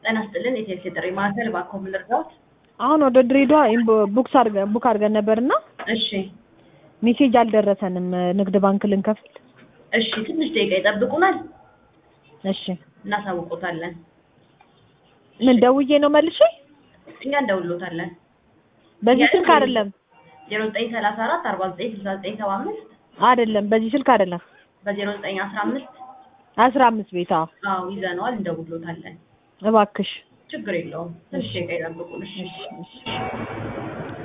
ጤና ይስጥልን የቴሌ ጥሪ ማዕከል እባክዎ ምን ልርዳዎት? አሁን ወደ ድሬዳዋ ቡክስ አድርገን ቡክ አድርገን ነበርና እሺ ሜሴጅ አልደረሰንም ንግድ ባንክ ልንከፍል። እሺ ትንሽ ደቂቃ ይጠብቁናል፣ እሺ እናሳውቆታለን። ምን ደውዬ ነው መልሼ? እኛ እንደውሎታለን። በዚህ ስልክ አይደለም ዜሮ ዘጠኝ ሰላሳ አራት አርባ ዘጠኝ ስልሳ ዘጠኝ ሰባ አምስት አይደለም፣ በዚህ ስልክ አይደለም። በዜሮ ዘጠኝ አስራ አምስት አስራ አምስት ቤት አዎ። አዎ ይዘነዋል፣ እንደውሎታለን። እባክሽ ችግር የለውም። ትንሽ ደቂቃ ይጠብቁን። እሺ እሺ